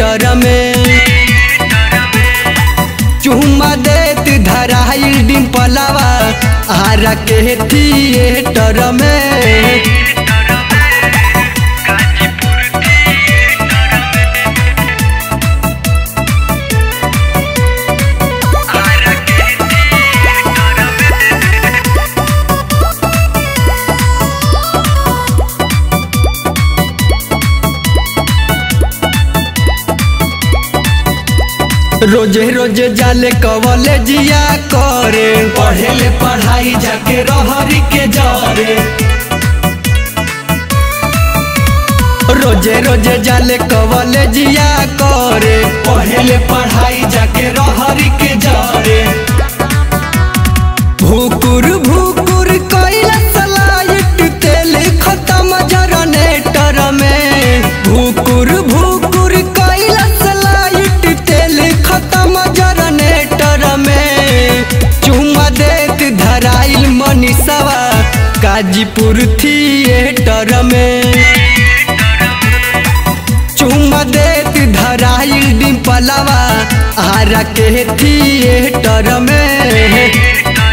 theatre में चुम्मा देत धराइल डिम्पलवा आरा के थिएटर में रोजे रोजे जाले कवले जिया करे पढ़ेले पढ़ाई जाके रहरी के जरे रोजे रोजे जाले कवले जिया करे पढ़ेले पढ़ाई जाके रहरी के जरे भूकुर भूकुर कैला सलाइट तेल खत्म जनरेटर में भूकुर भूकुर कैला सलाइट तेल खत्म जनरेटर में चुम्मा देत धराइल मनीषवा गाजीपुर थिएटर में चुम्मा देत धराइल डिम्पलवा आरा के थिएटर में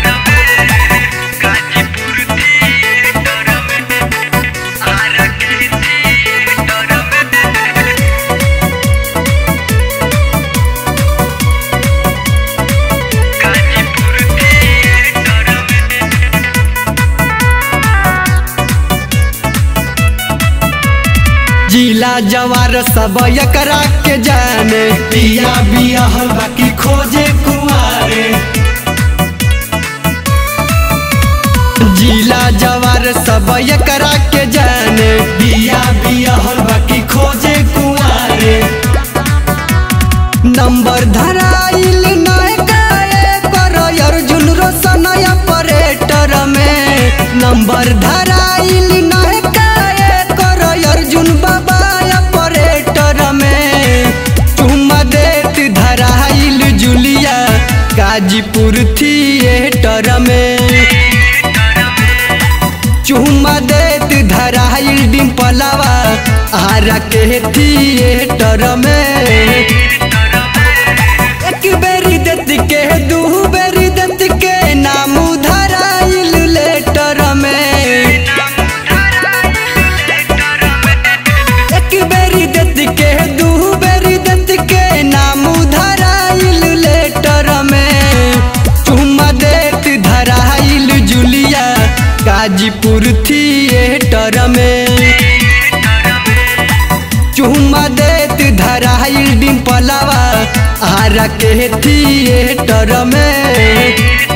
जिला जवार सब एकरा के जाने पिया बिया बाकी खोजे कुआरे जिला जवार सब एकरा के जाने बिया बिया बाकी खोजे कुआरे नंबर धराइल नयका पर अर्जुन रोशन ऑपरेटर में नंबर धराइल नयका कर अर्जुन बाबा ऑपरेटर में चुम्मा देत धराइल जुलिया गाजीपुर थिएटर में चुम्मा देत धराइल डिम्पलवा आरा के थिएटर में एक बेरी देत के दू बेरी देत के नाम धराइल लेटर में एक बेरी देत के दू बेरी देत के नाम धराइल लेटर में चुम्मा देत धराइल जुलिया गाजीपुर थिएटर में चुम्मा देत धराइल डिम्पलवा आरा के थिएटर में